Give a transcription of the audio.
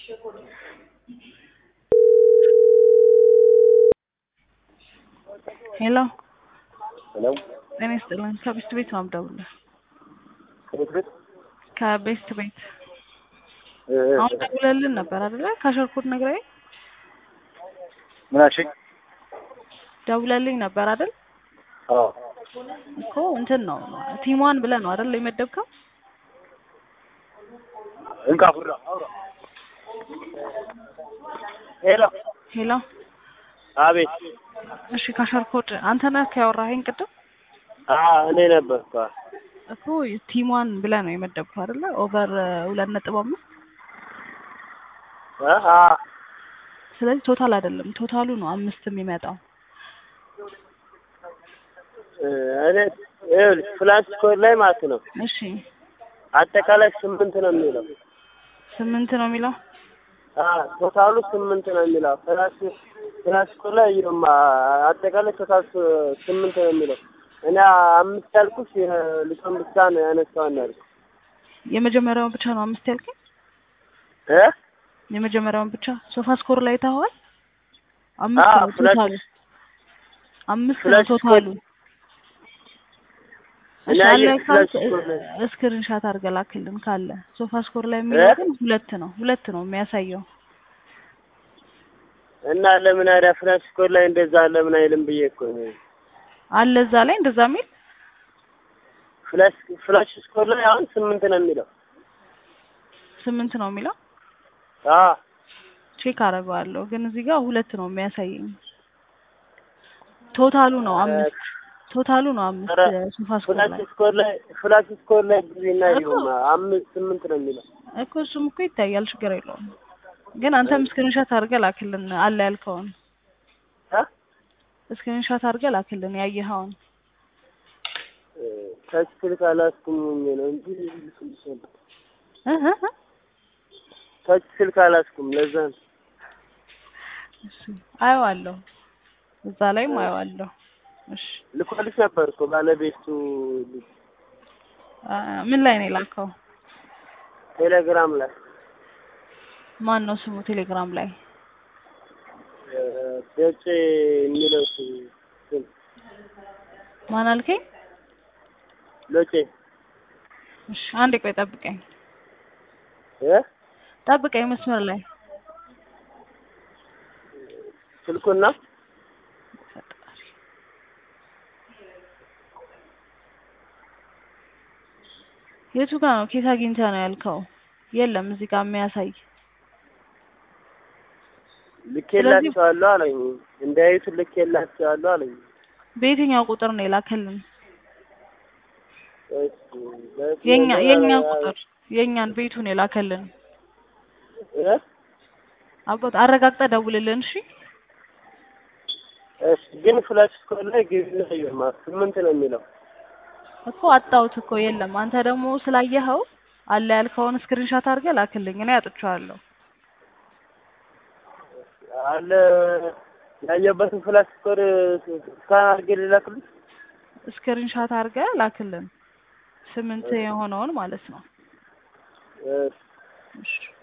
ሄሎ ሄሎ ጤና ይስጥልኝ። ከቤስት ቤት ነው የምደውልልህ። ከቤት ቤት ከቤስት ቤት እ እ አሁን ደውለልን ነበር አይደለ? ካሸርኩት ነግራዬ ምን አልሽኝ? ደውለልኝ ነበር አይደል? አዎ እኮ እንትን ነው ቲሟን ብለህ ነው አይደል የመደብከው? እንካ ፉራ አውራ ሄሎ ሄሎ አቤት እሺ፣ ካሸርኮድ አንተ ነህ ያወራኸኝ ቅድም አ እኔ ነበርኩ እኮ ቲሟን ብለህ ነው የመደብከው አይደለ? ኦቨር ሁለት ነጥብ አምስት አ አ ስለዚህ ቶታል አይደለም ቶታሉ ነው አምስት የሚመጣው። እ እኔ ይኸውልሽ ፍላንስ ኮድ ላይ ማለት ነው እሺ አጠቃላይ ስምንት ነው የሚለው ስምንት ነው የሚለው አ ቶታሉ ስምንት ነው የሚለው ፍላንስ ፍላንስ ኮድ ላይ ይኸውማ አጠቃላይ ቶታል ስ- ስምንት ነው የሚለው እኔ አምስት ያልኩሽ ልጅን ብቻ ነው ያነሳውን ያልኩሽ የመጀመሪያውን ብቻ ነው አምስት ያልከኝ? እ የመጀመሪያውን ብቻ ሶፋ ስኮር ላይ ታዋል አምስት አዎ፣ ነው ፍላሽ- ቶታሉ አምስት ነው ፍላሽ ቶታሉ። እኔ እሺ አለ አየህ ካልክ ፍላሽ ስኮር ላይ ስክሪንሻት አድርገህ ላክልን ካለ ሶፋ ስኮር ላይ የሚለው እ? ግን ሁለት ነው ሁለት ነው የሚያሳየው። እና ለምን አዳ ፍላሽ ኮድ ላይ እንደዛ ለምን አይልም ብዬ እኮ ነው። አለ እዛ ላይ እንደዛ የሚል ፍላሽ ፍላሽ ስኮር ላይ አሁን ስምንት ነው የሚለው። ስምንት ነው የሚለው አ ቼክ አደርገዋለሁ ግን እዚህ ጋር ሁለት ነው የሚያሳየኝ። ቶታሉ ነው አምስት ቶታሉ ነው አምስት ኧረ ሶፋ ስኮር ፍላሽ ላይ ስኮር ላይ ፍላሽ ስኮር ላይ ጊዜና እኮ- ይሁን አምስት ስምንት ነው የሚለው። እኮ እሱም እኮ ይታያል ችግር የለውም። ግን አንተም ስክሪንሻት አድርገህ ላክልን አለ ያልከውን አ ስክሪንሻት አድርገህ ላክልን ያየኸውን ታች ስልክ አላስኩም ነው እንጂ ልክልሽ ነበር። እ እ እ ታች ስልክ አላስኩም ለዛ ነው። እሺ አየዋለሁ እዛ ላይም አየዋለሁ። እሺ ልኮልሽ ነበር እኮ ባለቤቱ ልጅ አ፣ ምን ላይ ነው የላከው? ቴሌግራም ላይ ማን ነው ስሙ ቴሌግራም ላይ? እ፣ ደጭ የሚለው ስም ማን አልከኝ? ሎጬ እሺ አንዴ ቆይ ጠብቀኝ እ ጠብቀኝ መስመር ላይ ስልኩና የቱ ጋር ነው ኬት አግኝተህ ነው ያልከው? የለም እዚህ ጋር የሚያሳይ ልኬላቸዋለሁ አለኝ። እንዳያዩት ልኬላቸዋለሁ አለኝ። በየትኛው ቁጥር ነው የላከልን? እሺ፣ በየትኛው የኛ ነው የኛ ያለ- ቁጥር የኛን ቤቱን የላከልን እ? አባት አረጋግጠህ ደውልልን። እሺ እሺ፣ ግን ፍላሽ ስኮር ላይ ግቢና ይማ ስምንት ነው የሚለው። እኮ አጣሁት እኮ የለም። አንተ ደግሞ ስላየኸው አለ ያልከውን ስክሪንሻት አድርገህ ላክልኝ። እኔ አጥቼዋለሁ። አለ ያየበትን ፍላሽ ስኮር ስካን አድርጌ ልላክልሽ። ስክሪንሻት አድርገህ ላክልን። ስምንት የሆነውን ማለት ነው። እሺ እሺ